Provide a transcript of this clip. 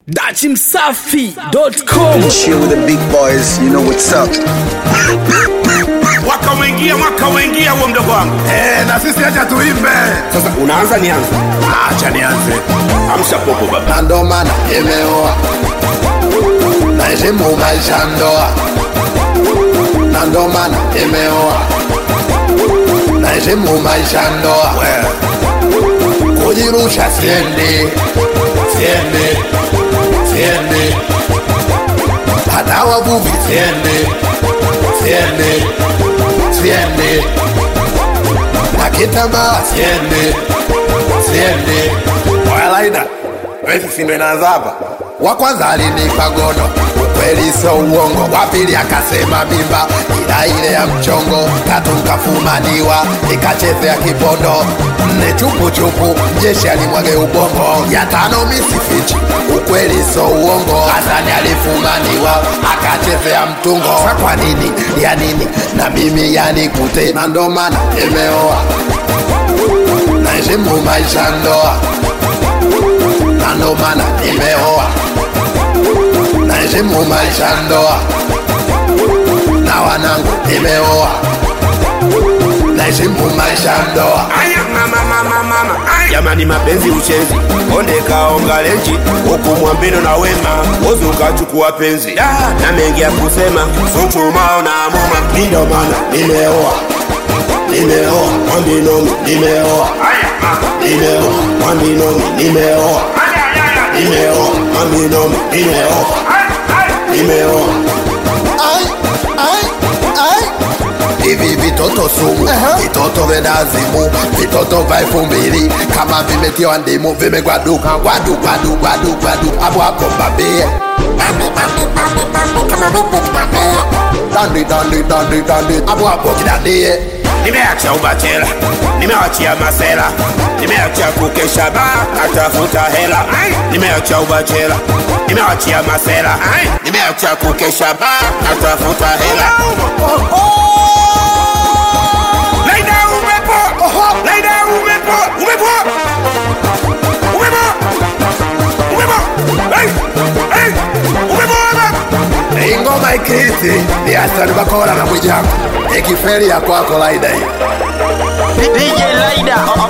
dachimsafi.com Chill with the big boys, you know what's up. mwaka umeingia mwaka umeingia huo mdogo wangu eh, na sisi acha tuimbe sasa unaanza nianze acha nianze amsha popo baba na ndo maana nimeoa naheshimu maisha ya ndoa na ndo maana nimeoa naheshimu maisha ya ndoa kujirusha siendi siendi siendi hata wavuvi siendi siendi siendi na kitambaa siendi siendi walaida wezi sindo inaanza hapa wa kwanza alinipa gono ukweli sio uongo wa pili akasema mimba ila ile ya mchongo tatu nkafumaniwa nikachezea kipondo nne chupuchupu jeshi alimwage ubongo ya tano misifichi ukweli sio uongo hasani alifumaniwa akachezea mtungo sa kwa nini ya nini na mimi yanikute na ndo maana nimeoa naheshimu maisha ya ndoa na ndo maana nimeoa naheshimu maisha ya ndoa na wanangu nimeoa naheshimu maisha ya ndoa aya mama mama mama aya jamani mapenzi uchezi onde kaonga lenji huku mwambino na wema wozi ukachukua penzi da na mengi ya kusema suchumao na muma ndio maana nimeoa nimeoa mwambinomi nimeoa nimeoa mwambinomi nimeoa nimeoa mwambinomi nimeoa nimeoa Ai, ai, ai. hivi vitoto sumu vitoto venazimu vitoto vya elfu mbili kama vimetiwa ndimu vimegwaduka gwadu gwadu gwadu gwadu hapo hapo mbambie dandi dandi dandi dandi hapo hapo kidandie nimeacha ubachela nimeachia masela nimeacha kukesha ba natafuta hela nimeacha ubachela nimeachia masela nimeacha kukesha ba natafuta hela Laida umepo Laida umepo umepo umepo umepo hey hey umepo baba Hii ngoma ikiti ni Hassan Bakora na Mwijaku ikiferi ya kwako laida hii DJ Laida